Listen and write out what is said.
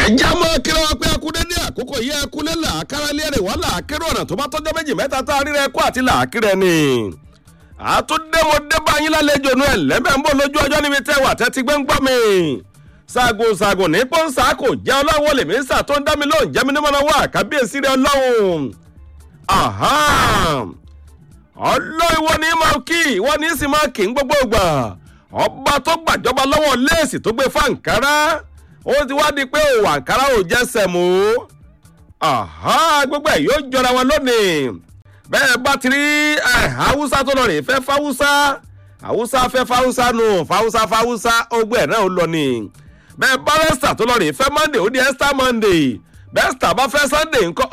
ẹ̀já mọ́ kíra wa pé akúndé ní àkókò yìí ẹkúlé làákàrà lérè wá làákérò ọ̀nà tó bá tọ́jọ́ méjì mẹ́ta tá a rí rẹ kó àti làákìrẹ ni. àtúndé mo dé bá yín lálejò nu ẹ̀ lẹ́bẹ̀ ń bọ̀ lójú ọjọ́ níbi tẹ́ wà tẹ́tí gbé ń gbọ́ mi. ṣaagun ṣaagun ní pọ́ńsà kò jẹ́ ọlọ́run olè mí sà tó ń dá mi lóhùn jẹ́ mi ní mọ́nà wá kábíyèsí rẹ ọlọ́run. ọlọ́run ìwọ ni máa kí ìwọ ni sì máa kí ń gbogbo ìgbà ọba tó gbàjọba lọ́wọ́ léèsì tó gbé fáǹkárá ó ti wá di pé òwò àǹkárá ò jẹ́ sẹ̀mú gbogbo ẹ̀ yóò jọra wọn lónìí bẹ́ẹ̀ bá ti rí haúsá tó lọ rè fẹ́ fáwúsá haúsá fẹ́ fáwúsá nù fáwúsá fáwúsá ogbó ẹ̀ náà ó lọ ni bẹ́ẹ̀ bá rẹ́sítà tó lọ rè fẹ́ monday ó di ẹ́sítà monday bẹ́ẹ̀ sítà bá fẹ́ sunday ńkọ́